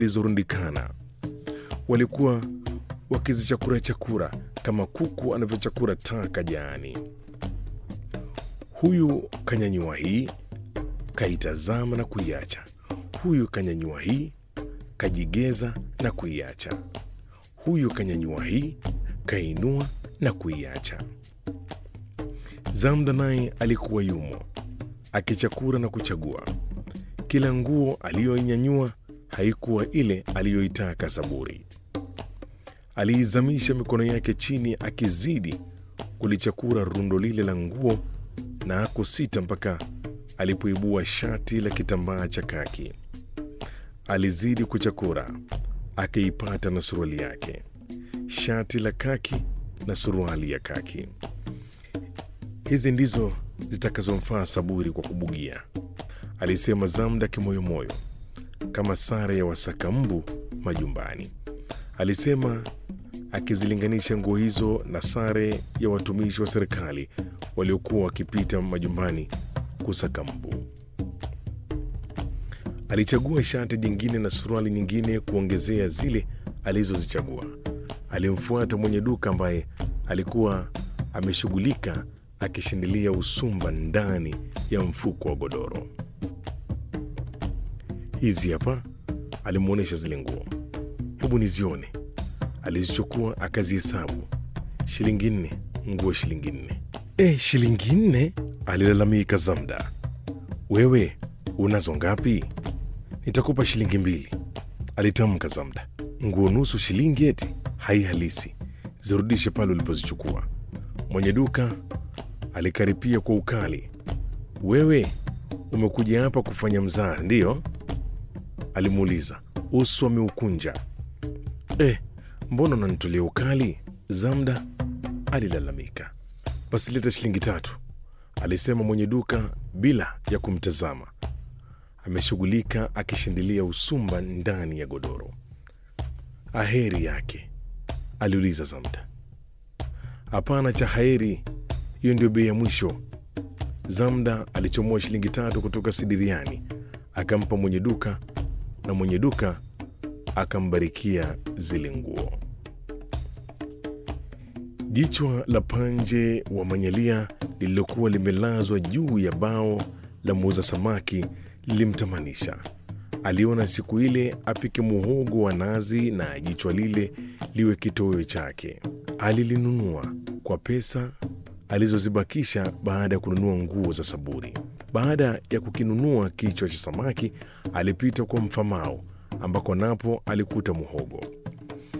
zilizorundikana. Walikuwa wakizichakura chakura kama kuku anavyochakura taka jaani. Huyu kanyanyua hii, kaitazama na kuiacha. Huyu kanyanyua hii, kajigeza na kuiacha. Huyu kanyanyua hii, kainua na kuiacha. Zamda naye alikuwa yumo akichakura na kuchagua. Kila nguo aliyoinyanyua haikuwa ile aliyoitaka Saburi. Aliizamisha mikono yake chini, akizidi kulichakura rundo lile la nguo, na hakusita mpaka alipoibua shati la kitambaa cha kaki. Alizidi kuchakura, akiipata na suruali yake, shati la kaki na suruali ya kaki. Hizi ndizo zitakazomfaa Saburi kwa kubugia, alisema Zamda kimoyomoyo, kama sare ya wasaka mbu majumbani, alisema akizilinganisha nguo hizo na sare ya watumishi wa serikali waliokuwa wakipita majumbani kusaka mbu. Alichagua shati jingine na suruali nyingine kuongezea zile alizozichagua. Alimfuata mwenye duka ambaye alikuwa ameshughulika akishindilia usumba ndani ya mfuko wa godoro. Hizi hapa, alimwonyesha zile nguo. Hebu nizione. Alizichukua akazihesabu, shilingi nne, nguo shilingi nne. E, shilingi nne? alilalamika Zamda. Wewe unazo ngapi? Nitakupa shilingi mbili, alitamka Zamda. Nguo nusu shilingi eti? Hai halisi, zirudishe pale ulipozichukua. Mwenye duka alikaripia kwa ukali. Wewe umekuja hapa kufanya mzaha, ndiyo? alimuuliza, uso ameukunja. Eh, mbona unanitolea ukali? Zamda alilalamika. Basi leta shilingi tatu, alisema mwenye duka bila ya kumtazama. Ameshughulika akishindilia usumba ndani ya godoro. Aheri yake? aliuliza Zamda. Hapana cha heri, hiyo ndio bei ya mwisho. Zamda alichomoa shilingi tatu kutoka sidiriani akampa mwenye duka, na mwenye duka akambarikia zile nguo. Jichwa la panje wa manyalia lililokuwa limelazwa juu ya bao la muuza samaki lilimtamanisha. Aliona siku ile apike muhogo wa nazi na jichwa lile liwe kitoweo chake. Alilinunua kwa pesa alizozibakisha baada ya kununua nguo za Saburi. Baada ya kukinunua kichwa cha samaki, alipita kwa mfamao ambako napo alikuta muhogo.